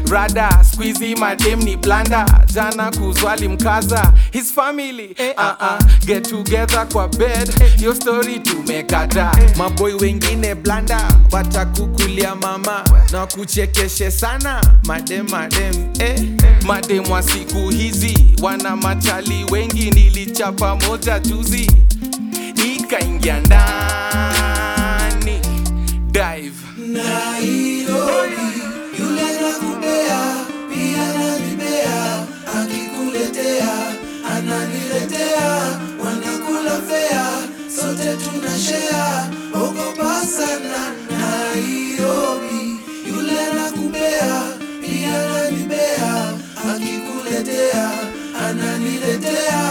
rada squeezy madem ni blanda jana kuzwali mkaza his family eh, uh -uh. get together kwa bed yo story tumekata maboi wengine blanda watakukulia mama na kuchekeshe sana madem madem eh. madem wa siku hizi wana machali wengi nilichapa moja juzi ikaingia ndani dive Nairobi, yule nakupea pia nanibea, akikuletea ananiletea, wanakula fea, sote tunashea, ogopa sana. Nairobi, yule nakupea pia nanibea, akikuletea ananiletea,